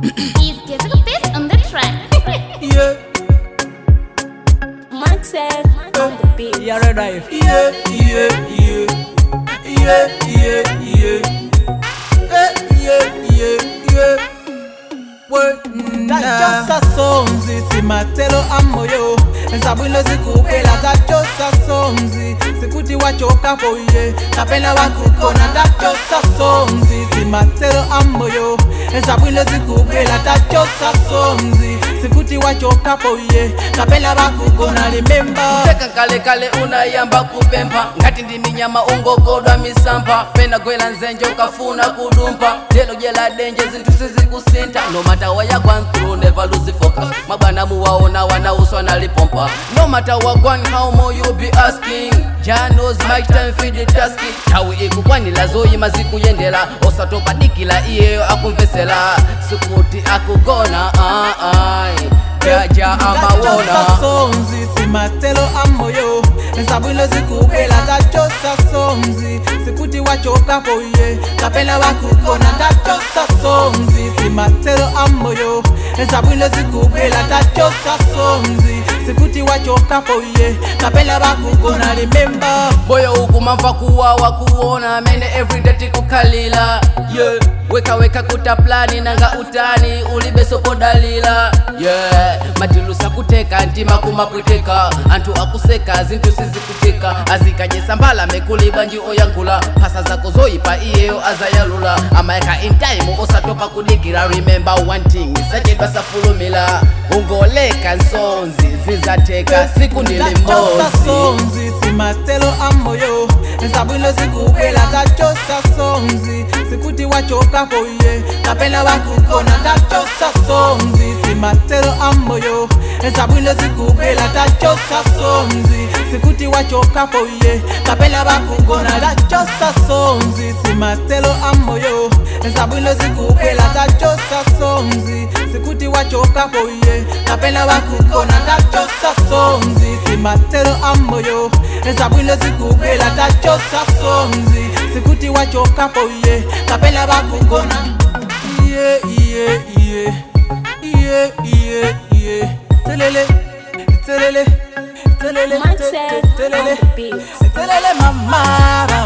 He's getting a fist on the track. Yeah, Maxwell on the beat. You already dive. yeah, yeah, yeah. Yeah, yeah, yeah. Eh, yeah, yeah, yeah. Work tachosa sonzi simatelo amoyo nsabwino zikupela tachosa sonzi sikuti wachokapo iye kapena wakukona tachosa sonzi simatelo amoyo nsabwino zikupela tachosa sonzi sikuti wachokapo iye kapena wakukona limemba teka kale kale unayamba kupempha ngati ndi minyama ungogodwa misampha pena gwela nzenje ukafuna kudumpa lelo jela denje zinthu sizikusinta no matter what you gone through never lose focus mabwana muwaona wanauswa nalipompa no matter what gone how more you be asking Jah knows my time for the task tawi ikukwanila zoyima zikuyendela osatopadikila iyeyo akumvesela sikuti akugona ah, ah. jaja amawona tachosa sonzi simatelo amoyo nsabwino zikupela tachosa sonzi sikuti wachokapo iye kapena wakukona tachosa sonzi simatelo amoyo nsabwino zikupela tachosa sonzi sikuti wachokapo iye kapena wakukona limemba moyo ukumamva kuwawa kuona mene everyday tikukhalila yeah. weka weka kuta plani nanga utani ulibesopodalila yeah. matilusa kuteka ntima kumapweteka anthu akuseka zinthu sizikutika azikajesa mbala mekulibwa nji oyankhula phasa zako zoyipa iyeyo azayalula amayeka in time osatopa kudikira remember one thing sachedwa safulumila ungoleka nsonzi zizateka siku ndili tachosa mmozi sonzi simatelo amoyo nsabwino zikupela tachosa sonzi sikuti wachokapo iye kapena wakukona tachosa sonzi simatelo amoyo nsabwino zikupela tachosa sonzi sikuti wachokapo iye kapena wakukona tachosa sonzi simatelo amoyo nsabwino zikupela tachosa sonzi sikuti wachokapo iye kapena wakukona tachosa sonzi simatelo amoyo nsabwino zikupela tachosa sonzi sikuti wachokapo iye kapena wakukona iye iye iye iye iye iye telele telele telele Maxwell telele on the beat. telele mama